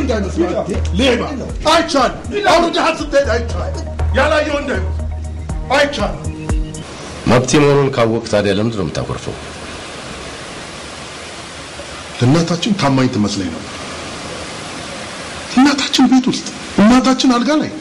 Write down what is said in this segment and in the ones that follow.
እንዳይመስልህ ሌባ አይቻልም። አውርደሃል ስትሄድ አይቻልም። ያላየው እንዳይመስልህ አይቻልም። መብቴ መሆኑን ካወቅ ታዲያ ለምንድን ነው የምታኮርፈው? እናታችን ታማኝ ትመስለኝ ነበር። እናታችን ቤት ውስጥ፣ እናታችን አልጋ ላይ።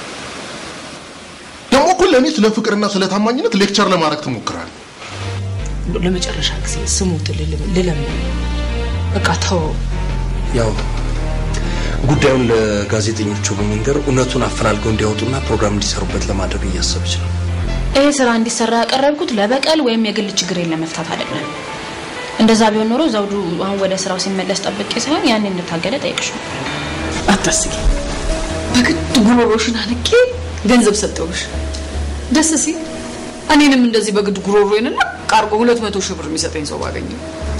ደግሞ እኮ ለእኔ ስለ ፍቅርና ስለ ታማኝነት ሌክቸር ለማድረግ ትሞክራለህ። ለመጨረሻ ጊዜ ስሙት ልለምን። በቃ ተው። ያው ጉዳዩን ለጋዜጠኞቹ በመንገር እውነቱን አፈላልገው እንዲያወጡና ፕሮግራም እንዲሰሩበት ለማድረግ እያሰበች ነው። ይሄ ስራ እንዲሰራ ያቀረብኩት ለበቀል ወይም የግል ችግሬን ለመፍታት አይደለም። እንደዛ ቢሆን ኖሮ ዘውዱ አሁን ወደ ስራው ሲመለስ ጠብቄ ሳይሆን ያኔ እንድታገለ ጠይቅሽ ነበር። አታስቂ። በግድ ጉሮሮሽን አንቄ ገንዘብ ሰጠውሽ። ደስ ሲል እኔንም እንደዚህ በግድ ጉሮሮዬንና ቃርጎ ሁለት መቶ ሺህ ብር የሚሰጠኝ ሰው ባገኘ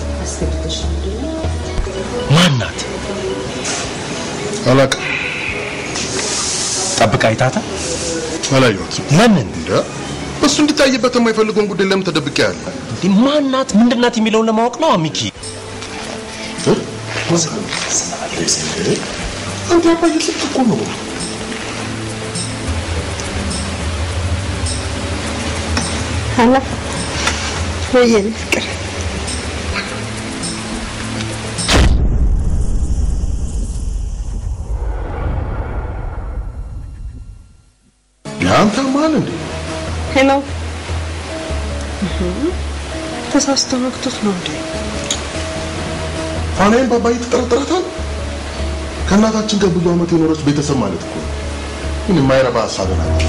ማናት? አላውቅም። ጠብቃ አይታታ አላየኋትም። ለምን እንደ እሱ እንዲታይበት የማይፈልገውን ጉዳይ ለምን ተደብቄ ያለ እንዲህ ማናት ምንድናት የሚለውን ለማወቅ ነው ሚኪ። አንተ አባዬ ስልክ እኮ ነው። ሀላ ወየኔ ፍቅር የአንተ ማን እንዴ? ሄሎ ተሳስቶ ነክቶት ነው እንዴ? ፋናዬን በአባዬ ትጠረጥራታል? ከእናታችን ጋር ብዙ ዓመት የኖረች ቤተሰብ ማለት እኮ ነው። ግን የማይረባ ሀሳብ ናት።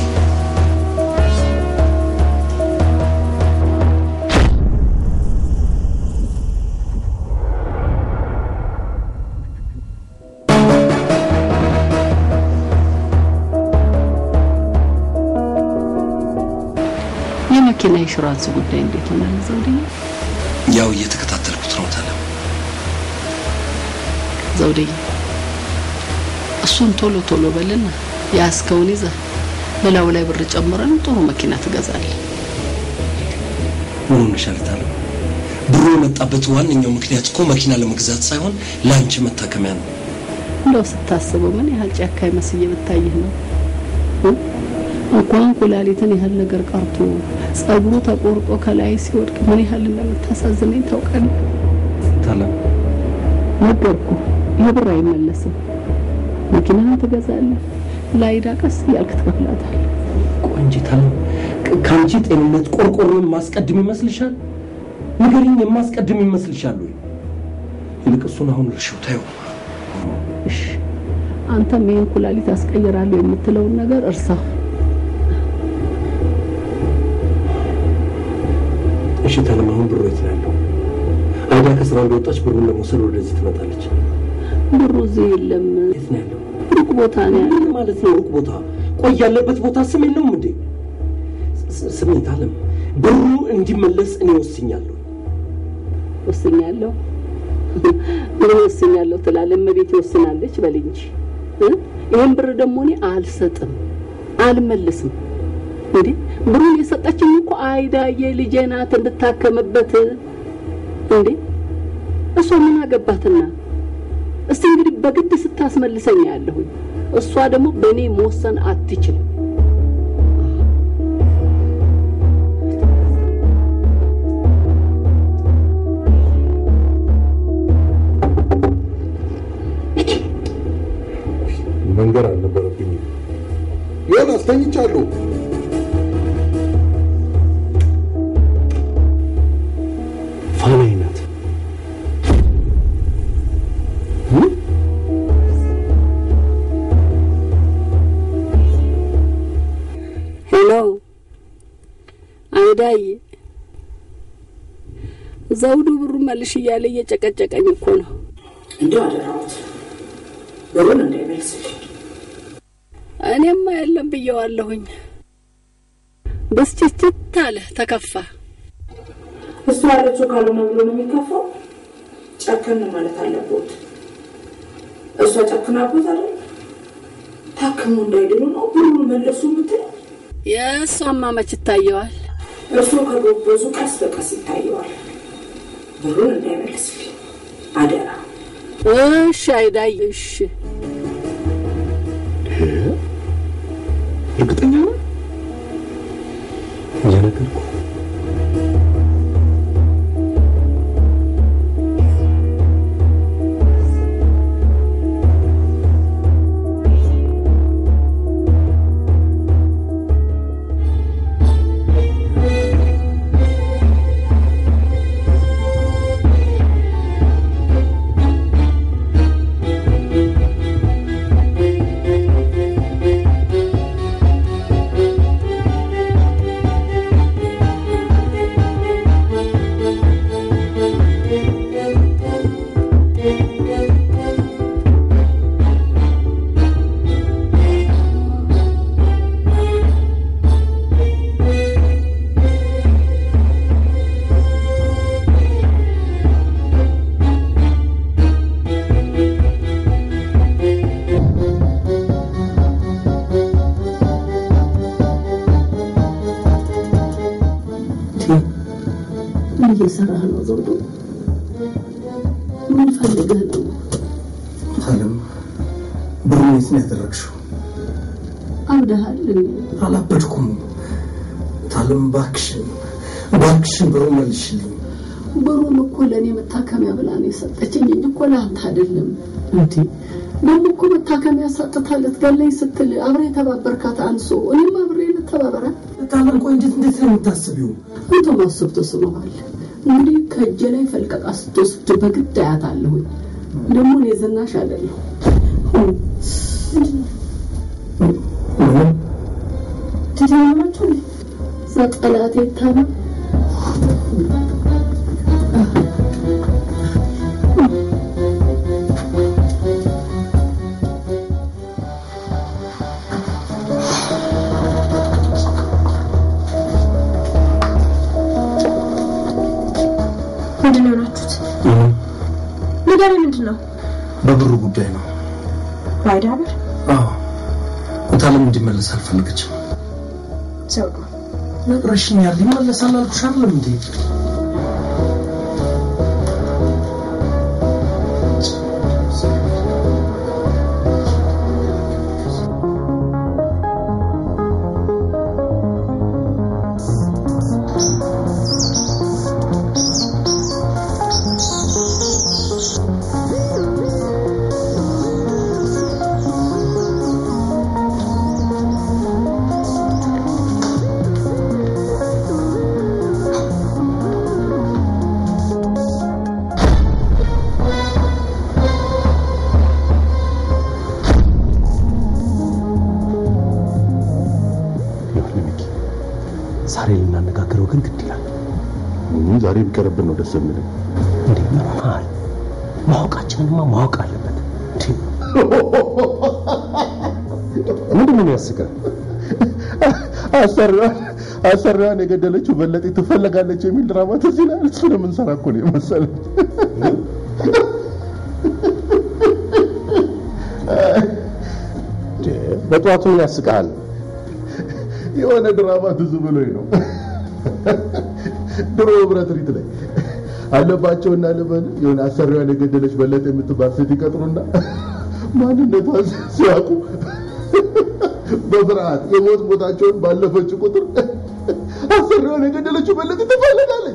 የመኪና ኢንሹራንስ ጉዳይ እንዴት ሆናል ዘውድዬ? ያው እየተከታተልኩት ነው ታለም። ዘውድዬ እሱን ቶሎ ቶሎ በልና ያስከውን ይዘህ በላዩ ላይ ብር ጨምረን ጥሩ መኪና ትገዛለህ። ምን ሆነሻል ታለም? ብሩ የመጣበት ዋነኛው ምክንያት እኮ መኪና ለመግዛት ሳይሆን ለአንቺ መታከሚያ ነው። እንደው ስታስበው ምን ያህል ጨካኝ መስዬ ብታይህ ነው እ? እንኳን ኩላሊትን ያህል ነገር ቀርቶ ጸጉሩ ተቆርጦ ከላይ ሲወድቅ ምን ያህል እንደምታሳዝነኝ ታውቃለህ? ታለም ነገርኩ፣ ይህ ብር አይመለስም። መኪናህን ትገዛለህ፣ ላይዳ ቀስ እያልክ ትከፍላታለህ። ቆንጂ ታለም ከአንቺ ጤንነት ቆርቆሮን ማስቀድም ይመስልሻል? ንገሪኝ፣ የማስቀድም ይመስልሻል ወይ? ይልቅ እሱን አሁን እርሺው ታየው። እሺ አንተም ይህን ኩላሊት አስቀይራለሁ የምትለውን ነገር እርሳው። እሺ ታለም፣ አሁን ብሩ የት ነው ያለው? አይዳ ከስራ እንደወጣች ብሩን ለመውሰድ ወደዚህ ትመጣለች። ብሩ እዚህ የለም፣ የት ነው ያለው? ሩቅ ቦታ ነው ያለው። ምን ማለት ነው ሩቅ ቦታ? ቆይ ያለበት ቦታ ስም የለውም እንዴ? ስ- ስሜ ታለም፣ ብሩ እንዲመለስ እኔ ወስኛለሁ። ወስኛለሁ ምን ወስኛለሁ ትላለህ? እመቤቴ ወስናለች በል እንጂ እ? ይህን ብር ደግሞ እኔ አልሰጥም፣ አልመልስም። እንዴ ብሩን የሰጠችኝ እኮ አይዳዬ ልጄ ናት እንድታከምበት። እንዴ እሷ ምን አገባትና? እስቲ እንግዲህ በግድ ስታስመልሰኝ ያለሁኝ፣ እሷ ደግሞ በእኔ መወሰን አትችልም። መንገር አልነበረብኝም። ዮናስ ተኝቻለሁ። ፋናዬ ናት። ሄሎ አይዳዬ፣ ዘውዱ ብሩ መልሽ እያለ እየጨቀጨቀኝ እኮ ነው። እንደው አደራሁት ብሩን እንዳይመልስልኝ። እኔማ የለም ብየዋለሁኝ። ብስጭትት አለ፣ ተከፋ። እሱ ያለችው ካልሆነ ብሎ ነው የሚከፋው። ጨክን ማለት አለቦት። እሷ ጨክናቦት አይደል? ታክሞ እንዳይድኑ ነው ብሩን መለሱ የምትለው። የእሷማ መች ይታየዋል? እርሱ ከጎበዙ ቀስ በቀስ ይታየዋል። ብሩን እንዳይመልስልኝ አደራ። እሺ አይዳይ እሺ እርግጠኛ ነው እየነገርኩ ምን እየሰራህ ነው ዘውዱ? ምን ፈልገህ ነው? አለም ብሩ የት ነው ያደረግሽው? አብደሃል እንዴ? አላበድኩም። ታለም እባክሽን እባክሽን ብሩ መልሽልኝ። ብሩን እኮ ለእኔ መታከሚያ ብላ ነው የሰጠችኝ እንጂ እኮ ለአንተ አይደለም። እንዴ ደግሞ እኮ መታከሚያ ሰጥታ ልትገለኝ ስትል አብሬ የተባበርካት አንሶ እኔም አብሬ ልተባበራት። ታለም ቆይ እንዴት እንዴት ነው የምታስቢው? አንተ ማሰብ ተስኖሃል። እንግዲህ ከእጄ ላይ ፈልቀቃ ስትወስድ በግድ አያታለሁኝ። ደግሞ እኔ ዝናሽ አይደለሁ። ምንም ትተማማችሁ ዘጠላቴ ታማ ምንድን ነው የሆናችሁት? ምንም ንገረኝ፣ ምንድን ነው? በብሩ ጉዳይ ነው። ባይዳ ብር አዎ ታለም እንዲመለስ አልፈለገችም። ዘውዱ፣ ነግረሽኛል። ይመለሳል አልኩሽ አይደለም እንዴ? ዛሬ ልናነጋግረው ግን ግድ ይላል። ዛሬ ቢቀርብን ነው ደስ የሚለኝ። እንዴ ምን ሆነሃል? ማወቃችንንማ ማወቅ አለበት። እንዴ ምንድን ነው የሚያስቀህ? አሰሪዋን አሰሪዋን የገደለችው በለጤ ትፈለጋለች የሚል ድራማ ትዝ ይላል። እሱን የምንሰራ እኮ ነው የመሰለኝ። በጠዋቱ ምን ያስቅሃል? የሆነ ድራማ ትዝ ብሎኝ ነው። ድሮ ህብረት ሪት ላይ አለባቸውና ልበል የሆነ አሰሪዋን የገደለች በለጠ የምትባል ሴት ይቀጥሩና ማንነቷን ሲያውቁ በፍርሃት የሞት ቦታቸውን ባለፈች ቁጥር አሰሪዋን የገደለችው በለጠ ትፈልጋለች።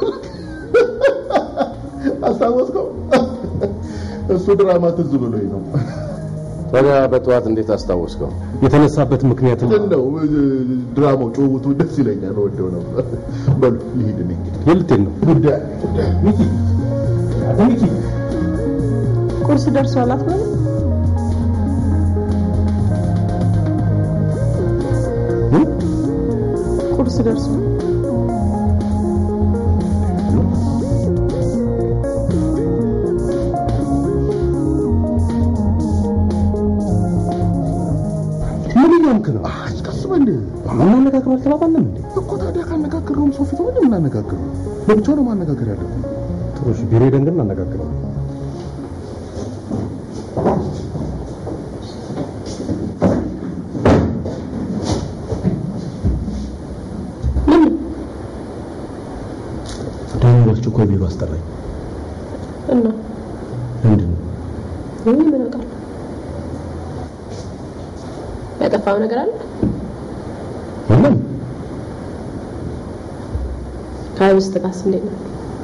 አስታወስከው? እሱ ድራማ ትዝ ብሎኝ ነው። ታዲያ በጠዋት እንዴት አስታወስከው? የተነሳበት ምክንያት ግን ነው ድራማው ጭውውቱ ደስ ይለኛል፣ ወደው ነው። በሉ ልሂድ እኔ እንግዲህ የልቴን ነው ጉዳይ ሚኪ ሚኪ ቁርስ ደርሷል አትበል። ቁርስ ደርሷል። ምን እያልክ ነው? ቀስ በል ማናነጋግረው አልተባባልንም እንዴ? እኮ ታዲያ ካነጋገረውም ሰው ፊት ሆነ የምናነጋግረው ለብቻው ነው ማነጋገር ያለብን። ጥሩ እሺ፣ ቢሮ ሄደን ግን እናነጋግረው። ዳንኤል በአስቸኳይ ቢሮ አስጠራኝ። እና ምንድን ነው ከሆነ ምን አውቃለሁ? ያጠፋው ነገር አለ? ምንም ከአይብስት ጋርስ እንዴት ነው?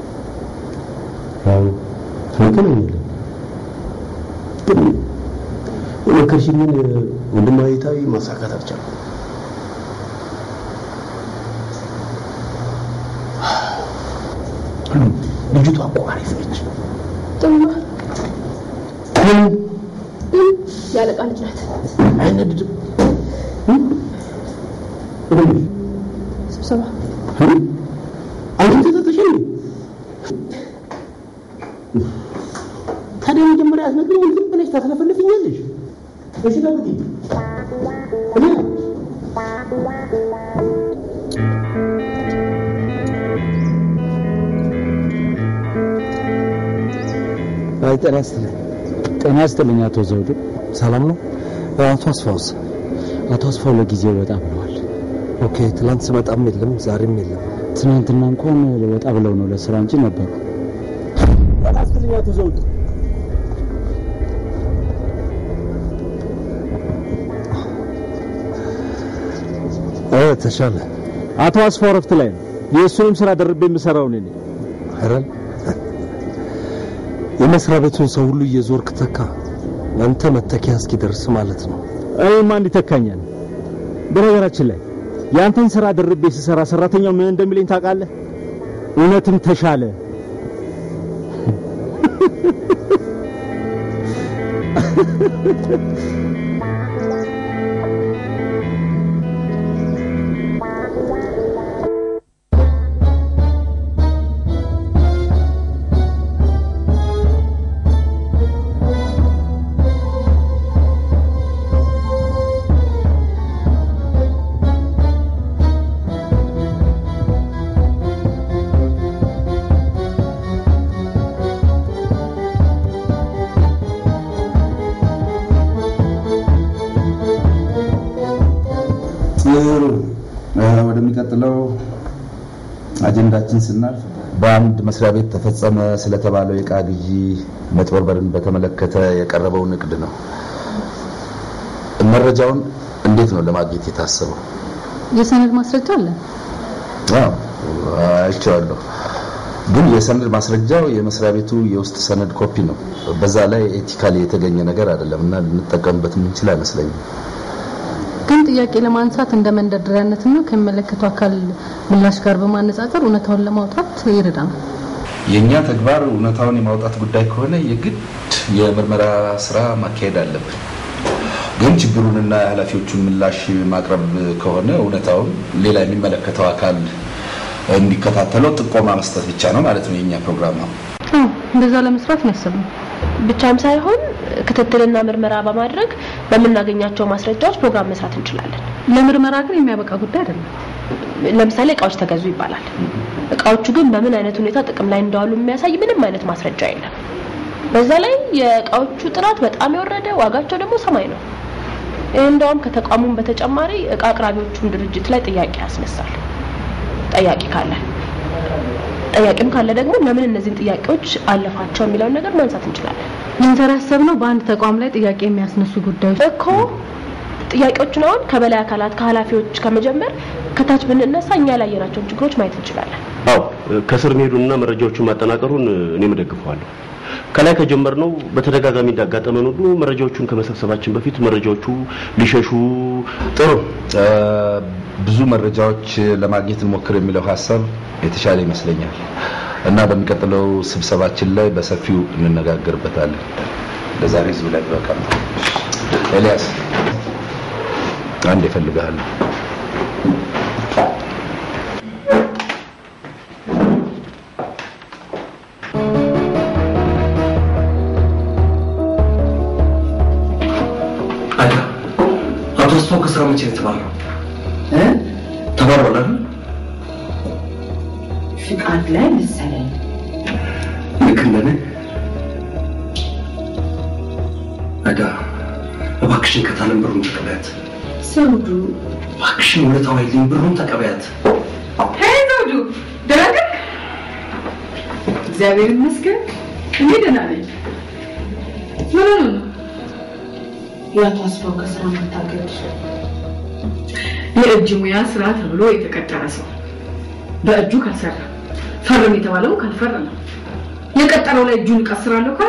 ያው አንገናኛለን። ግን የመከርሽኝን ወንድማዊታዊ ማሳካት አልቻልኩም። ልጅቷ እኮ አሪፍ ነች። ጥሩ ነው። ያለቃ ልጅ ናት። አይነድድም። ስብሰባ አንቺ ተሰጥሽ ታዲያ መጀመሪያ አትነግሪኝ? ዝም ብለሽ ታስለፈልፍኛለሽ። እሺ ታዲያ እኔ አይ ጤና ይስጥልኝ። ጤና ይስጥልኝ አቶ ዘውዱ። ሰላም ነው? አቶ አስፋውስ አቶ አስፋው ለጊዜው ወጣ ብለዋል። ኦኬ። ትናንት ስመጣም የለም ዛሬም የለም። ትናንትና እንኳን ወጣ ብለው ነው ለስራ እንጂ ነበሩ። ጤና ይስጥልኝ አቶ ዘውዱ። እ ተሻለ አቶ አስፋው ረፍት ላይ ነው። የእሱንም ስራ ደርቤ የምሰራው እኔ ነኝ። አይደል? የመስሪያ ቤቱን ሰው ሁሉ እየዞርክ ተካ። አንተ መተኪያ እስኪደርስ ማለት ነው። እኔማ እንዲህ ተካኛል። በነገራችን ላይ የአንተን ስራ ደርቤ ስሰራ ሰራተኛው ምን እንደሚለኝ ታውቃለህ? እውነትም ተሻለ። ጥሩ ወደሚቀጥለው አጀንዳችን ስናልፍ በአንድ መስሪያ ቤት ተፈጸመ ስለተባለው የዕቃ ግዢ መጭበርበርን በተመለከተ የቀረበው ንቅድ ነው። መረጃውን እንዴት ነው ለማግኘት የታሰበው? የሰነድ ማስረጃ አለ። አዎ አይቼዋለሁ። ግን የሰነድ ማስረጃው የመስሪያ ቤቱ የውስጥ ሰነድ ኮፒ ነው። በዛ ላይ ኤቲካሊ የተገኘ ነገር አይደለም እና ልንጠቀምበት የምንችል አይመስለኝም። ግን ጥያቄ ለማንሳት እንደ መንደርደሪያነትና ከሚመለከተው አካል ምላሽ ጋር በማነጻጸር እውነታውን ለማውጣት ይረዳናል። የእኛ ተግባር እውነታውን የማውጣት ጉዳይ ከሆነ የግድ የምርመራ ስራ ማካሄድ አለብን። ግን ችግሩንና የኃላፊዎቹን ምላሽ ማቅረብ ከሆነ እውነታውን ሌላ የሚመለከተው አካል እንዲከታተለው ጥቆማ መስጠት ብቻ ነው ማለት ነው የእኛ ፕሮግራም ነው። አዎ እንደዛ ለመስራት ነው ያሰብነው። ብቻም ሳይሆን ክትትልና ምርመራ በማድረግ በምናገኛቸው ማስረጃዎች ፕሮግራም መስራት እንችላለን። ለምርመራ ግን የሚያበቃ ጉዳይ አይደለም። ለምሳሌ እቃዎች ተገዙ ይባላል። እቃዎቹ ግን በምን አይነት ሁኔታ ጥቅም ላይ እንደዋሉ የሚያሳይ ምንም አይነት ማስረጃ የለም። በዛ ላይ የእቃዎቹ ጥራት በጣም የወረደ ዋጋቸው ደግሞ ሰማይ ነው። ይህ እንደውም ከተቋሙም በተጨማሪ እቃ አቅራቢዎቹን ድርጅት ላይ ጥያቄ ያስነሳል። ጠያቂ ካለ ጠያቂም ካለ ደግሞ ለምን እነዚህን ጥያቄዎች አለፋቸው የሚለውን ነገር ማንሳት እንችላለን። ልንሰራ ያሰብነው በአንድ ተቋም ላይ ጥያቄ የሚያስነሱ ጉዳዮች እኮ ጥያቄዎችን አሁን ከበላይ አካላት ከኃላፊዎች ከመጀመር ከታች ብንነሳ እኛ ላይ ያየናቸውን ችግሮች ማየት እንችላለን። አዎ ከስር መሄዱንና መረጃዎቹን ማጠናቀሩን እኔም እደግፈዋለሁ። ከላይ ከጀመርነው በተደጋጋሚ እንዳጋጠመን ሁሉ መረጃዎቹን ከመሰብሰባችን በፊት መረጃዎቹ ሊሸሹ ጥሩ ብዙ መረጃዎች ለማግኘት እንሞክር የሚለው ሀሳብ የተሻለ ይመስለኛል እና በሚቀጥለው ስብሰባችን ላይ በሰፊው እንነጋገርበታለን። ለዛሬ እዚሁ ላይ በቃ ኤልያስ አንድ እፈልግሃለሁ። አቶ አስፋው ከስራ መቼ ነው የተባረረው? ተባሯል አይደል? ፍቃድ ላይ መሰለኝ። ልክ እንደኔ አዳ እባክሽን ከታለም ብሩን ተቀበያት። ዘውዱ እባክሽን ውለታው አይልኝ ብሩን ተቀበያት። ሄይ ዘውዱ ደህና ነህ? እግዚአብሔር ይመስገን እኔ ደህና ነኝ። ምን ነው የአቶ አስፋው ከስራ መታገድ የእጅ ሙያ ስራ ተብሎ የተቀጠረ ሰው በእጁ ካልሰራ ፈርም የተባለው ካልፈረመ የቀጠረው ላይ እጁን እቀስራለሁ ካለ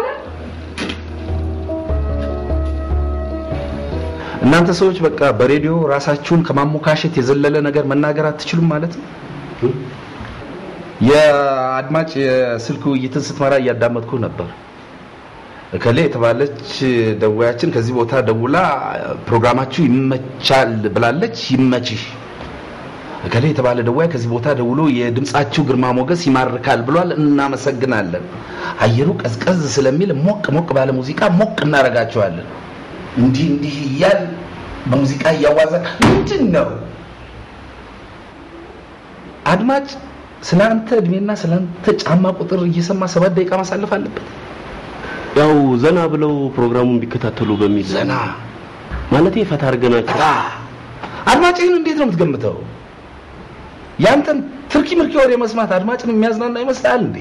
እናንተ ሰዎች በቃ በሬዲዮ ራሳችሁን ከማሞካሸት የዘለለ ነገር መናገር አትችሉም ማለት ነው። የአድማጭ የስልክ ውይይትን ስትመራ እያዳመጥኩ ነበር። እከሌ የተባለች ደዋያችን ከዚህ ቦታ ደውላ ፕሮግራማችሁ ይመቻል ብላለች። ይመችሽ። እከሌ የተባለ ደዋይ ከዚህ ቦታ ደውሎ የድምጻችሁ ግርማ ሞገስ ይማርካል ብሏል። እናመሰግናለን። አየሩ ቀዝቀዝ ስለሚል ሞቅ ሞቅ ባለ ሙዚቃ ሞቅ እናረጋቸዋለን። እንዲህ እንዲህ እያል በሙዚቃ እያዋዛ ምንድን ነው አድማጭ ስለ አንተ እድሜና ስለ አንተ ጫማ ቁጥር እየሰማ ሰባት ደቂቃ ማሳለፍ አለበት? ያው ዘና ብለው ፕሮግራሙን ቢከታተሉ በሚል ዘና ማለት ፈታ አድርገናቸው አድማጭህን እንዴት ነው የምትገምተው? ያንተን ትርኪ ምርኪ ወሬ መስማት አድማጭን የሚያዝናና ይመስላል እንዴ?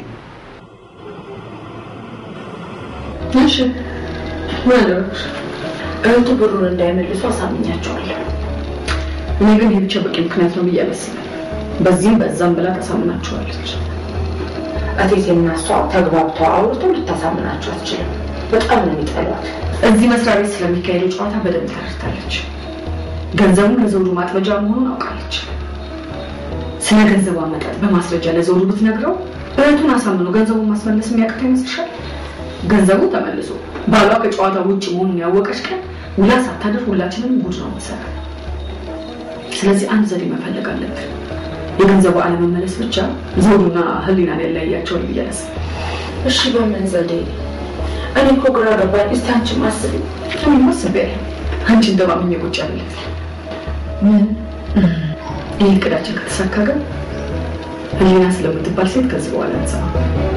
እሺ ምን አደረግሽ? እህቱ ብሩን እንዳይመልሱ አሳምኛቸዋለሁ። እኔ ግን ይህ ብቻ በቂ ምክንያት ነው ብዬ አላስብም። በዚህም በዛም ብላ ታሳምናቸዋለች። እቴቴና እሷ ተግባብተው አውርተው ልታሳምናቸው አትችልም። በጣም ነው የሚጠሏት። እዚህ መስሪያ ቤት ስለሚካሄደው ጨዋታ በደንብ ተረድታለች። ገንዘቡን ለዘውዱ ማጥበጃ መሆኑን አውቃለች። ስለ ገንዘቡ አመጣጥ በማስረጃ ለዘውዱ ብትነግረው እህቱን አሳምኖ ገንዘቡን ማስመለስ የሚያቅተው ይመስልሻል? ገንዘቡ ተመልሶ ባሏ ከጨዋታ ውጭ መሆኑን ያወቀች ቀን ውላ ሳታድር ሁላችንም ጉድ ነው የምትሰራ። ስለዚህ አንድ ዘዴ መፈለግ አለብን። የገንዘቡ አለመመለስ ብቻ ዘውዱና ህሊናን ያለያያቸዋል ብዬ አላስብም። እሺ በምን ዘዴ? እኔ እኮ ግራ ገባኝ። እስቲ አንቺም አስቢ። እኔማ አስቤያለሁ። አንቺን ተማምኜ ቁጭ አለለት። ምን ይህ እቅዳችን ከተሳካ ግን ህሊና ስለምትባል ሴት ከዚህ በኋላ አንሰማም።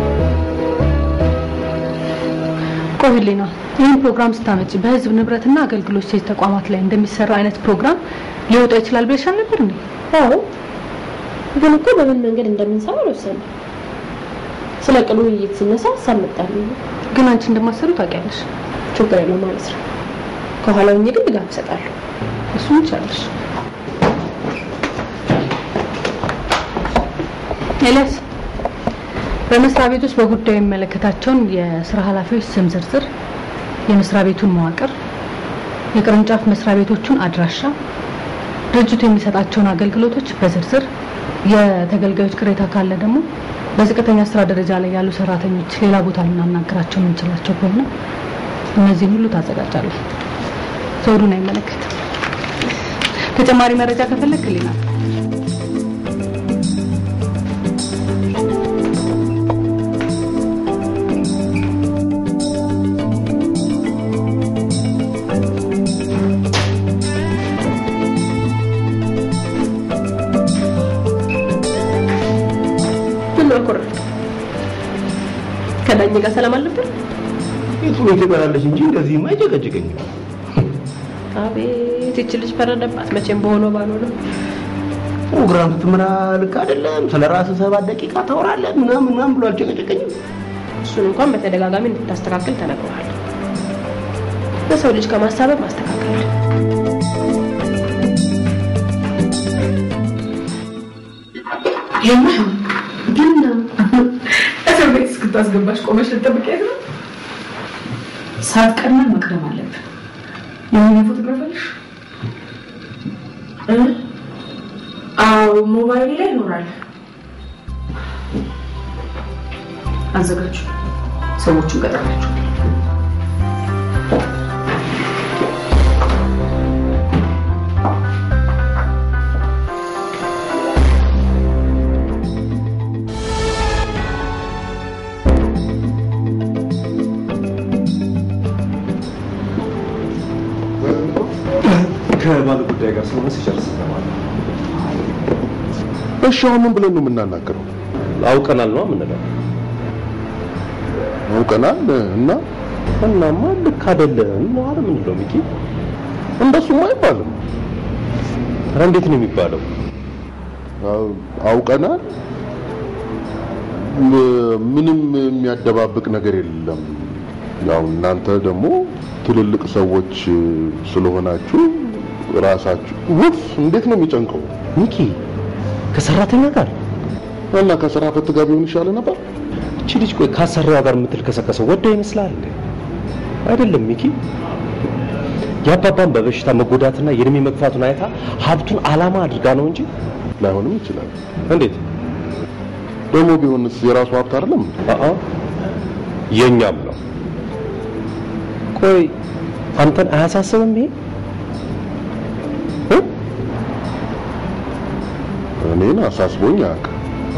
ቆይ ህሊና፣ ይህን ፕሮግራም ስታመጪ በህዝብ ንብረትና አገልግሎት ሴት ተቋማት ላይ እንደሚሰራ አይነት ፕሮግራም ሊወጣ ይችላል ብለሽ አልነበር እንዴ? አዎ፣ ግን እኮ በምን መንገድ እንደምንሰራ አልወሰንም። ስለ ቅሉ ውይይት ሲነሳ ሀሳብ መጣልኝ። ግን አንቺ እንደማሰሩ ታውቂያለሽ። ችግር የለው ማለት ነው። ከኋላ ሆኜ ግን ድጋፍ እሰጣለሁ። እሱን ይቻለሽ። ኤልያስ በመስሪያ ቤት ውስጥ በጉዳዩ የሚመለከታቸውን የስራ ኃላፊዎች ስም ዝርዝር፣ የመስሪያ ቤቱን መዋቅር፣ የቅርንጫፍ መስሪያ ቤቶቹን አድራሻ፣ ድርጅቱ የሚሰጣቸውን አገልግሎቶች በዝርዝር የተገልጋዮች ቅሬታ ካለ ደግሞ በዝቅተኛ ስራ ደረጃ ላይ ያሉ ሰራተኞች ሌላ ቦታ ልናናገራቸው የምንችላቸው ከሆነ እነዚህን ሁሉ ታዘጋጃለህ። ዘውዱን አይመለከትም። ተጨማሪ መረጃ ከፈለግ ሌላ ምን አኮረፍ ከዳኝ ጋር ሰላም አልነበር? የቱን ትበላለች እንጂ እንደዚህማ አይጨቀጭቀኝም። አቤት ይቺ ልጅ ፈረደባት። መቼም በሆነው ባልሆነው ፕሮግራም ስትመራ ልክ አይደለም። ስለ ራስህ ሰባት ደቂቃ ታወራለህ ምናምን ምናምን ብሎ አልጨቀጨቀኝም። እሱን እንኳን በተደጋጋሚ እንድታስተካክል ተነግሯል። ለሰው ልጅ ከማሳበብ ማስተካከል የማይሆን ግን እስር ቤት እስክታስገባሽ ቆመሽ ልጠብቂያት ነው? ሰዓት ቀድመን መቅደም አለብን። የሆነ ፎቶግራፍ አለሽ? አዎ ሞባይል ላይ ይኖራል። አዘጋጁ። ሰዎቹን ቀጠራቸው። ከባለ ጉዳይ ጋር ስለሆነ ሲጨርስ እሰማለሁ። እሺ አሁን ምን ብለን ነው የምናናገረው? አውቀናል ነው የምንለው። አውቀናል እና እናማ ልክ አይደለም ነው አይደል የምንለው ሚኪ? እንደሱማ አይባልም። ኧረ እንዴት ነው የሚባለው? አውቀናል። ም- ምንም የሚያደባብቅ ነገር የለም። ያው እናንተ ደግሞ ትልልቅ ሰዎች ስለሆናችሁ ራሳችሁ ውፍ እንዴት ነው የሚጨንቀው? ሚኪ ከሰራተኛ ጋር እና ከስራ ፈት ጋር ቢሆን ይሻለ ነበር። እቺ ልጅ ቆይ ካሰሪዋ ጋር የምትልከሰከሰው ወደ ይመስላል አይደለም ሚኪ የአባባን በበሽታ መጎዳትና የእድሜ መግፋቱን አይታ ሀብቱን አላማ አድርጋ ነው እንጂ ላይሆንም ይችላል። እንዴት ደግሞ ቢሆንስ የራሱ ሀብት አይደለም? አአ የኛም ነው። ቆይ አንተን አያሳስብም ይሄ? እኔን አሳስቦኝ አያውቅም።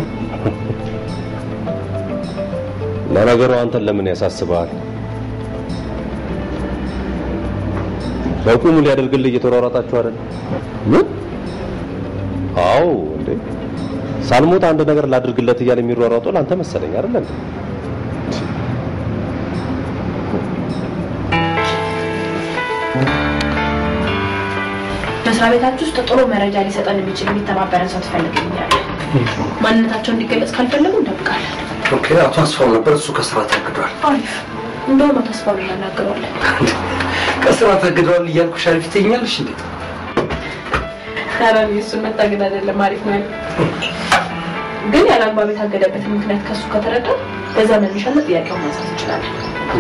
ለነገሩ አንተን ለምን ያሳስበሃል? በቁሙ ሊያደርግልህ እየተሯሯጣችሁ አይደል? ምን? አዎ እንዴ ሳልሞት አንድ ነገር ላድርግለት እያለ የሚሯሯጠው ለአንተ መሰለኝ አይደል እንዴ? መስሪያ ቤታችሁ ውስጥ ጥሩ መረጃ ሊሰጠን የሚችል የሚተባበረን ሰው ትፈልግልኛለህ። ማንነታቸው እንዲገለጽ ካልፈለጉ እንጠብቃለን። ኦኬ፣ አቶ አስፋው ነበር፣ እሱ ከስራ ታግዷል። አሪፍ። እንደውም አቶ አስፋው ነው እናናግረዋለን። ከስራ ታግዷል እያልኩ ሻሪፍ ትይኛለሽ እንዴ? ኧረ እኔ እሱን መታገድ አይደለም አሪፍ ነው ያለው። ግን ያለ አግባብ የታገደበትን ምክንያት ከሱ ከተረዳ በዛ መነሻነት ጥያቄውን ማንሳት እንችላለን።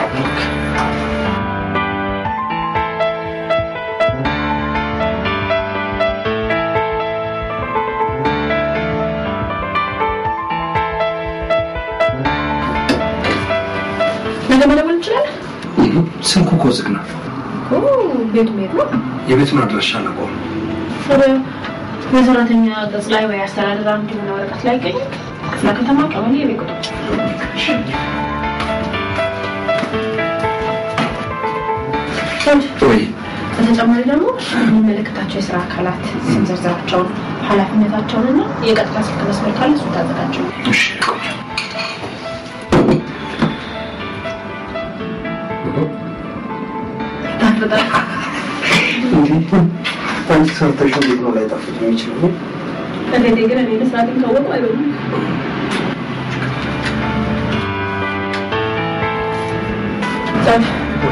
ነገ መደወል እንችላለን። ስልኩ እኮ ዝግ ነው። ኦ፣ ቤቱ ቤት ነው። የቤቱን አድራሻ አላውቀውም። ወደ የሰራተኛ ገጽ ላይ ወይ አስተዳደር አንድ የሆነ ወረቀት ላይ ይገኛል። ክፍለ ከተማ ቀበሌ የቤት ቁጥር ወይ በተጨማሪ ደግሞ የሚመለከታቸው የስራ አካላት ስም ዝርዝራቸውን፣ ኃላፊነታቸውንና የቀጥታ ስልክ መስመር ካለ እሱ ታዘጋቸው። እሺ ይጣፍጣል። አንቺ ሰርተሽ እንዴት ነው ላይጣፍጥ የሚችለው? እንዴት ግን እኔ መስራቴን ካወቁ አይበሉም። ጻፍ።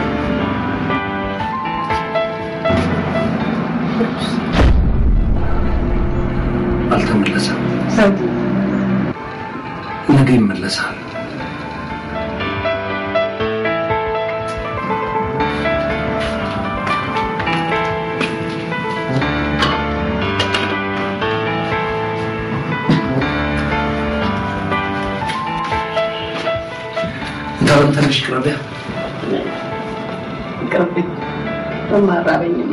አልተመለሰም። ሰው ነገ ይመለሳል። እንዳለም ትንሽ ቅረቢያ ይቅርብኝ፣ በማራበኝም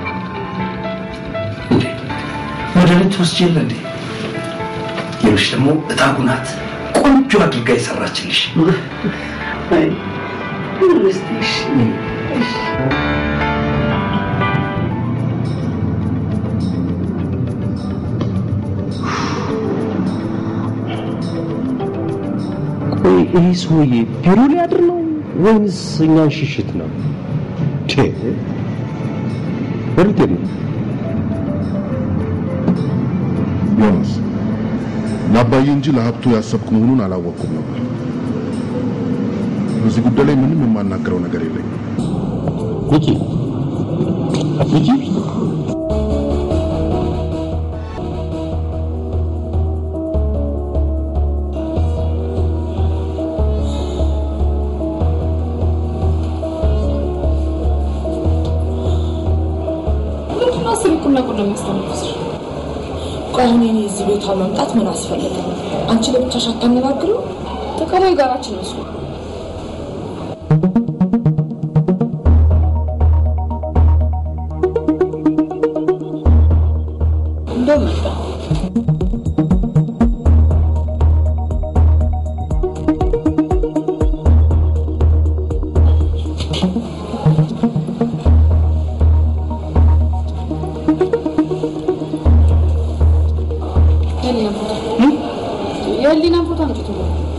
መድኃኒት ወስጄ የለ እንዴ? ሌሎች ደግሞ እታጉ ናት ቆንጆ አድርጋ የሰራችልሽ። አይ እስቲ እሺ፣ እሺ። ቆይ ይህ ሰውዬ ቢሮ ሊያድር ነው ወይንስ እኛን ሽሽት ነው? ቼ ወዴት ነው? ዮናስ ለአባዬ እንጂ ለሀብቱ ያሰብክ መሆኑን አላወቅኩም ነበር። በዚህ ጉዳይ ላይ ምንም የማናገረው ነገር የለኝም። ሚኪ ሚኪ ምንድነው ስልኩና ቁና የሚያስተነፍስ? ቆይ አሁን የኔ እዚህ ቤቷ መምጣት ምን አስፈለገ? አንቺ ለብቻሽ አታነጋግሩ? ተቀሞ የጋራችን መስሎ እንደው መጣ የህሊና ፎቶ የህሊና ፎቶ አምጪ ቶሎ